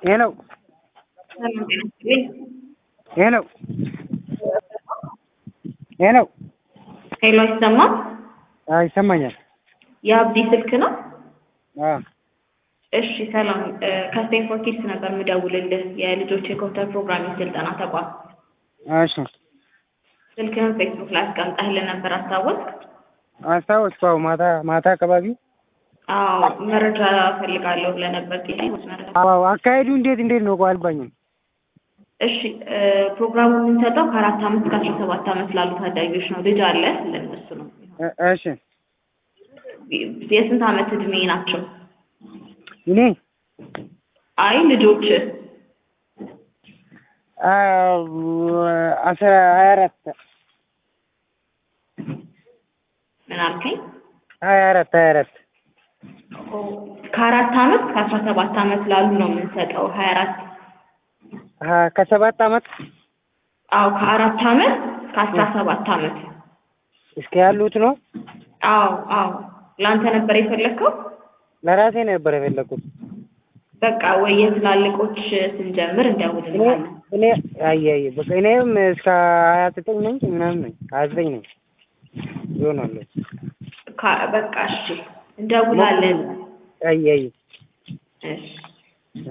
ሄሎ ሄሎ ሄሎ ሄሎ አይሰማም? አዎ ይሰማኛል። የአብዲ ስልክ ነው? አዎ እሺ ሰላም። ከስቴንፎርድ ኪድስ ነበር የምደውልልህ የልጆች የኮምፒውተር ፕሮግራሚንግ ስልጠና ተቋም። እሺ ስልክህን ፌስቡክ ላይ አስቀምጠህልን ነበር አስታወስክ? አስታወስኩ። አዎ ማታ ማታ አካባቢ አዎ መረጃ እፈልጋለሁ ብለህ ነበር ጥያቄ መረጃ አዎ አካሄዱ እንዴት እንዴት ነው? ቆይ አልባኝም። እሺ ፕሮግራሙ የምንሰጠው ከአራት ዓመት እስከ አስራ ሰባት ዓመት ላሉ ታዳጊዎች ነው። ልጅ አለ ለእነሱ ነው። እ- እሺ የስንት ዓመት እድሜ ናቸው? እኔ አይ ልጆች አዎ አስራ ሀያ አራት ምን አልከኝ? ሀያ አራት ሀያ አራት ከአራት ዓመት እስከ አስራ ሰባት ዓመት ላሉ ነው የምንሰጠው። ሀያ አራት ሀ- ከሰባት ዓመት አዎ ከአራት ዓመት እስከ አስራ ሰባት ዓመት እስከ ያሉት ነው። አዎ አዎ ለአንተ ነበር የፈለግከው? ለራሴ ነበር የፈለኩት። በቃ ወይ የትላልቆች ስንጀምር እኔ እንደውልልሃለን። እኔ አየ አየ በቃ እኔም እስከ ሀያ ዘጠኝ ነኝ ምናምን ነኝ ሀያ ዘጠኝ ነኝ ይሆናል። ካ- በቃ እሺ እንደውላለን። አየ አየ እሺ